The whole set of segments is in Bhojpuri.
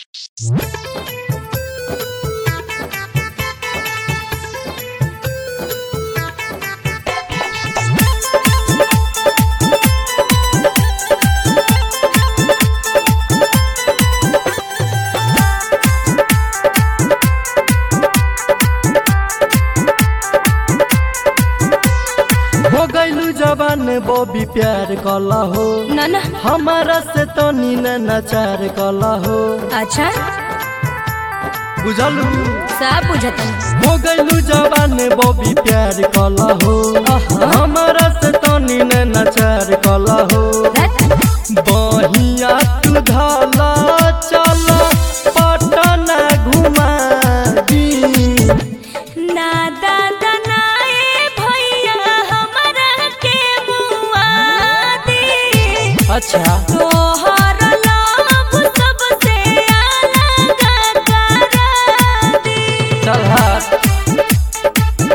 हो गईलू जवान बॉबी प्यार कला हो ना ना हमारा से तनी न नचार कला हो अच्छा बुझलू सब बुझतन हो गईलू जवान बॉबी प्यार कला हो हमारा से तनी न नचार कला हो बहिया तू धाला चला पटना घुमा दी ना दादा ना ए भैया हमरा के बुआ दे अच्छा तोहर लोभ सबसे अलग करा दे चल हाथ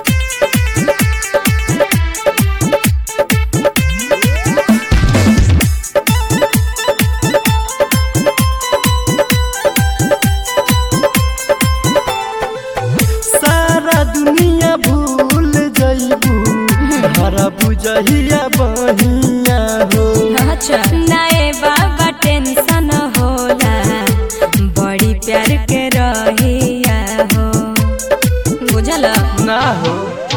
सारा दुनिया भूल जइबू हरा बुझहिया बहिया हो अच्छा नाए बाबा टेंशन होला बड़ी प्यार के रहिया हो बुझल ना हो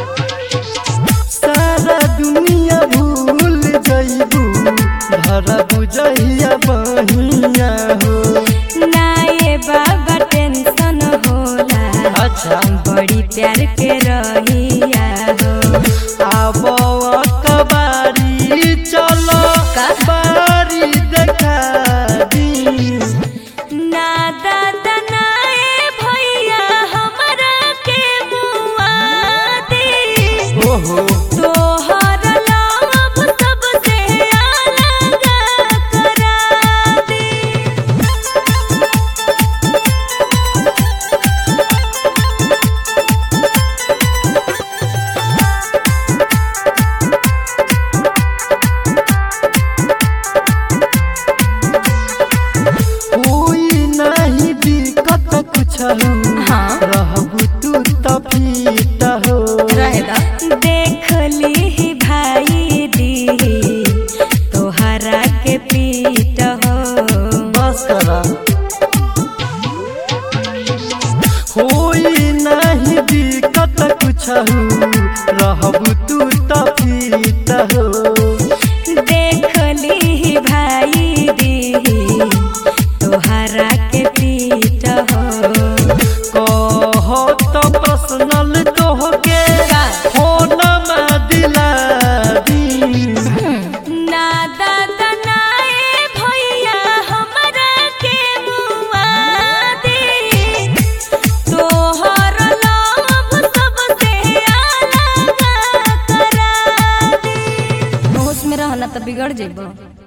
सारा दुनिया भूल जइबू हरा बुझहिया बहिया हो नाए बाबा टेंशन होला अच्छा बड़ी प्यार के रहिया हो आब कबारी चलो का? बारी देखा दी ना दादा ना ए भैया हमरा के बुआ दे ओहो तोहर लोभ सबसे अलग करा दे कोई नहीं दिक्कत कुछ हाँ। रहबू तू तफीट हो देख ली भाई दी तोहरा के पीट हो बस करा कोई नहीं दिक्कत कुछ रहबू तू तफीट हो देख ली भाई दी तोहरा के पीट हो कहो तो पर्सनल तोहके का? फोन में दिला दी ना दादा ना ए भैया हमरा के बुआ दे तोहर लोभ सबसे अलग करा दे होश में रहना तो बिगड़ जेबो